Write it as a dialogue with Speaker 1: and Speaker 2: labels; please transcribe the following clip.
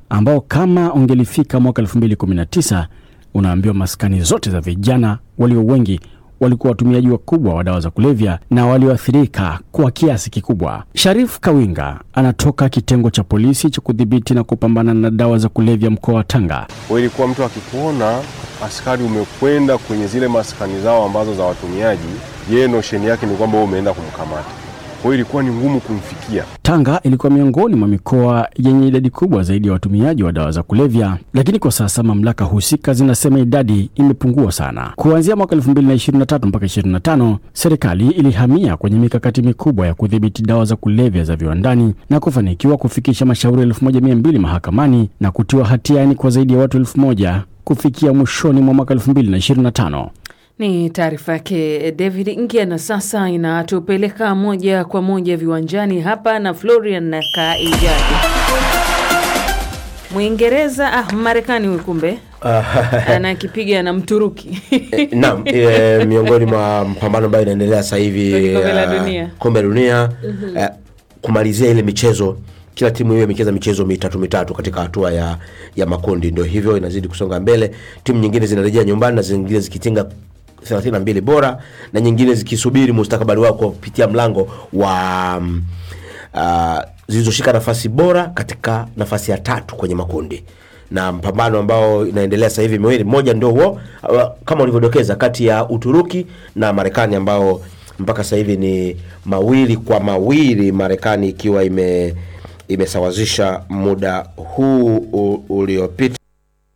Speaker 1: ambao kama ungelifika mwaka 2019 unaambiwa maskani zote za vijana walio wengi walikuwa watumiaji wakubwa wa dawa za kulevya na walioathirika kwa kiasi kikubwa. Sharif Kawinga anatoka kitengo cha polisi cha kudhibiti na kupambana na dawa za kulevya mkoa wa Tanga.
Speaker 2: Ilikuwa mtu akikuona askari umekwenda kwenye zile maskani zao ambazo za watumiaji, yeye nosheni yake ni kwamba wewe umeenda kumkamata. Kwa hiyo ilikuwa ni ngumu kumfikia.
Speaker 1: Tanga ilikuwa miongoni mwa mikoa yenye idadi kubwa zaidi ya watumiaji wa dawa za kulevya, lakini kwa sasa mamlaka husika zinasema idadi imepungua sana. Kuanzia mwaka 2023 mpaka 25, serikali ilihamia kwenye mikakati mikubwa ya kudhibiti dawa za kulevya za viwandani na kufanikiwa kufikisha mashauri 1200 mahakamani na kutiwa hatiani kwa zaidi ya watu 1000 kufikia mwishoni mwa mwaka 2025.
Speaker 3: Ni taarifa yake David Ngia, na sasa inatupeleka moja kwa moja viwanjani hapa na Florian na Kaijadi. Mwingereza ah, Marekani huyu kumbe anakipiga na Mturuki
Speaker 4: Eh, Naam, e, miongoni mwa mpambano ambayo inaendelea sasa hivi
Speaker 3: Kwenye kombe la
Speaker 4: eh,
Speaker 3: dunia.
Speaker 4: kombe la dunia eh, kumalizia ile michezo kila timu hiyo imecheza michezo mitatu mitatu katika hatua ya, ya makundi, ndio hivyo inazidi kusonga mbele. Timu nyingine zinarejea nyumbani na zingine zikitinga 32 bora na nyingine zikisubiri mustakabali wao kupitia mlango wa mm, uh, zilizoshika nafasi bora katika nafasi ya tatu kwenye makundi na mpambano ambao inaendelea sasa hivi miwili, mmoja ndio huo uh, kama ulivyodokeza, kati ya Uturuki na Marekani ambao mpaka sasa hivi ni mawili kwa mawili, Marekani ikiwa ime imesawazisha muda huu u- uliopita.